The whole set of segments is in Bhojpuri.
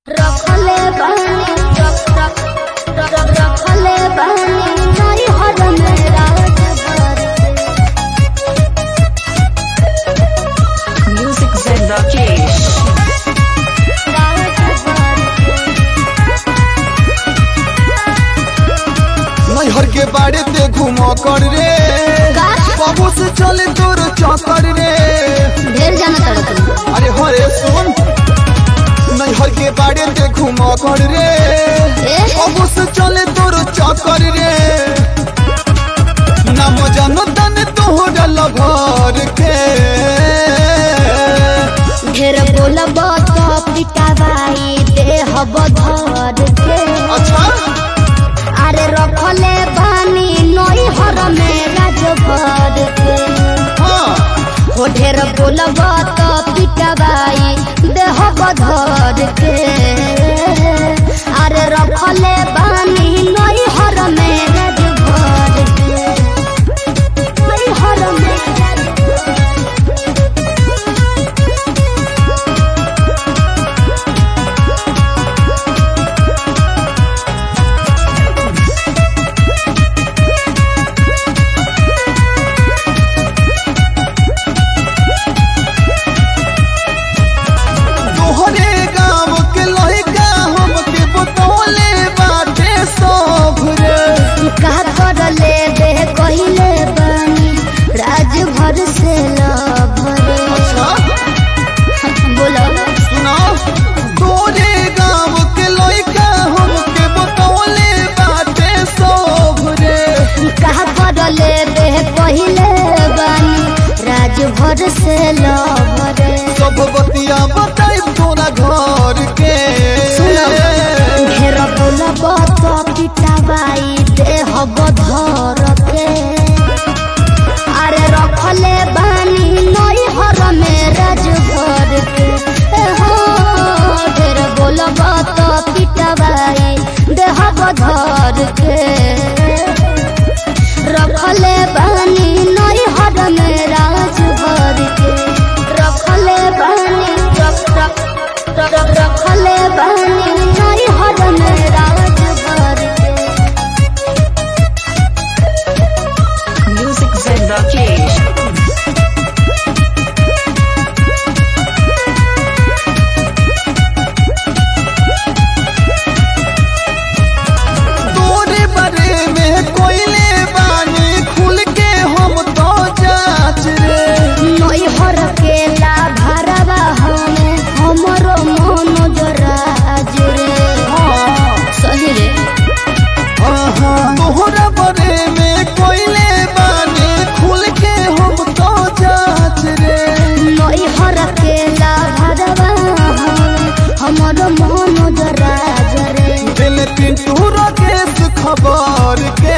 रखले बहनी रख रख रख रख- रखले बहनी नई हर मेरा जबर Music Zen Rakesh. नैहर के बाड़े ते घूम कर रे का? बाबू से चले तोर चौकर रे ढेर जाना तड़क अरे हरे सुन नैहर के बाड़े ते घूम कर रे ए? बाबू से चले तोर चौकर रे नाम जानो तन तोहरा लभर के ढेर बोलब तो पिटाबाई देह बधर के अच्छा अरे रखले बहनी नई हर मेरा जबर के हाँ हो ढेर बोलब तो पिटाबाई देह बधर के अरे रखले बहनी नई हर मेरा जबर के नई हर मेरा तोहरे गाँव के लड़का हमके बतौले बाटे सब रे का कर ले बे कहिले बनी राज भर से लभरे अच्छा बोलो सुना तोरे गाँव के लड़का हमके बतौले बाटे सब रे का कर ले बे कहिले बनी राज भर से लभरे सब बतिया बताई तोरा घर के ढेर बोलब तो पिटाबाई देह बधर के अरे रखले बानी नई हर में राज भर के ए हो ढेर बोलब तो पिटाबाई देह बधर के रखले बानी नई हर में राज भर के रखले बानी रख रख रख- रख- रखले बानी नई हर में राज भर के Music Zen Rakesh. तोरे बारे में कोयले बानी खुल के हम तो जाच रे नई हर के ला भरवा हमें हमरो मन जराज रे सही रे तोहरा बारे में कोयले बानी खुल के हम तो जाच रे नई हर के ला भरवा हमें हमरो मन जराज रे दिल पिंटू राकेश खबर के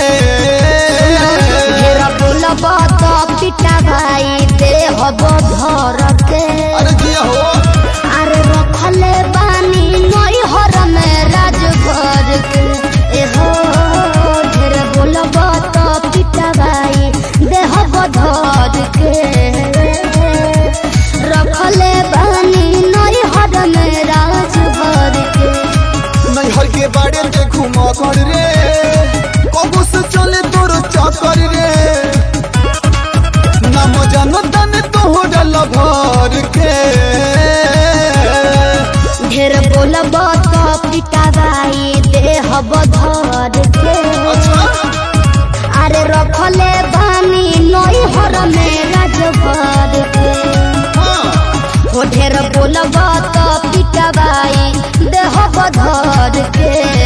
ढेर बोलब तो पिटा भाई देह बधर के अरे जिया हो अरे रखले बानी नई हर में राज घर के एहो ढेर बोलब तो पिटा भाई देह बधर के रखले बानी नई हर में राज घर के नैहर के बाड़े ते घूम कर रे कबू से चले तोर चक्कर रे नाम जानो तन तोहरा लभर के ढेर बोलब तो पिटा भाई देह बधर के अच्छा अरे रखले बानी नई हर में राजभर के हाँ हो ढेर बोलब तो पिटबाई देह बधर के